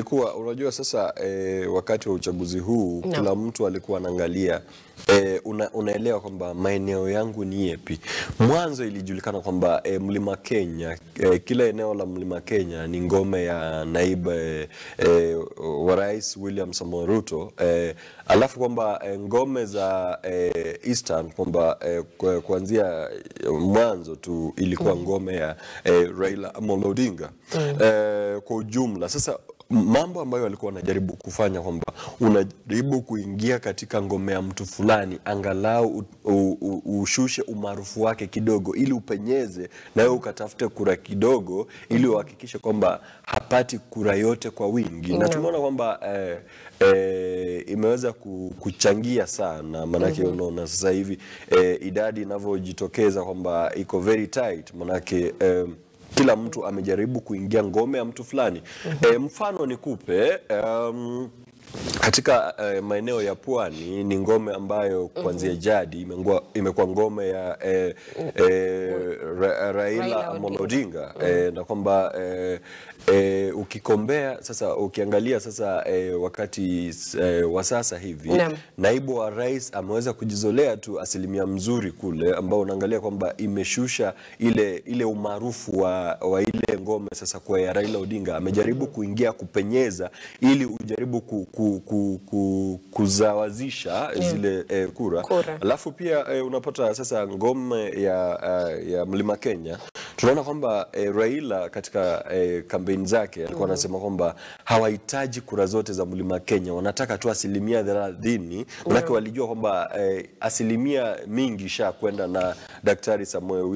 ilikuwa unajua sasa eh, wakati wa uchaguzi huu Naam. kila mtu alikuwa anaangalia eh, una, unaelewa kwamba maeneo yangu ni yepi. Mwanzo ilijulikana kwamba eh, mlima Kenya eh, kila eneo la mlima Kenya ni ngome ya naibu eh, eh, wa rais William Samoei Ruto eh, alafu kwamba eh, ngome za eh, Eastern kwamba eh, kwa- kuanzia eh, mwanzo tu ilikuwa ngome ya eh, Raila Amolo Odinga eh, kwa ujumla. Sasa m- mambo ambayo walikuwa wanajaribu kufanya kwamba unajaribu kuingia katika ngome ya mtu fulani, angalau u, u, u, ushushe umaarufu wake kidogo, ili upenyeze na wewe ukatafute kura kidogo, ili uhakikishe kwamba hapati kura yote kwa wingi, na tumeona kwamba eh, eh, imeweza ku- kuchangia sana, maanake unaona sasa hivi eh, idadi inavyojitokeza kwamba iko very tight, maanake eh, kila mtu amejaribu kuingia ngome ya mtu fulani. E, mfano nikupe um, katika eh, maeneo ya pwani ni ngome ambayo kuanzia jadi imengua- imekuwa ngome ya eh, eh, Ra- Raila Raila Amolo Odinga eh, na kwamba eh, eh, ukikombea sasa ukiangalia sasa eh, wakati eh, wa sasa hivi Naam. naibu wa rais ameweza kujizolea tu asilimia mzuri kule, ambao unaangalia kwamba imeshusha ile ile umaarufu wa, wa ile ngome sasa kwa ya Raila Odinga. Amejaribu kuingia kupenyeza ili ujaribu ku, ku, ku, ku, kuzawazisha zile eh, kura. Kura. Alafu pia eh, unapata sasa ngome ya, eh, ya Mlima Kenya tunaona kwamba eh, Raila katika eh, kampeni zake alikuwa anasema kwamba hawahitaji kura zote za Mlima Kenya, wanataka tu asilimia thelathini. Manake walijua kwamba eh, asilimia mingi isha kwenda na Daktari Samuel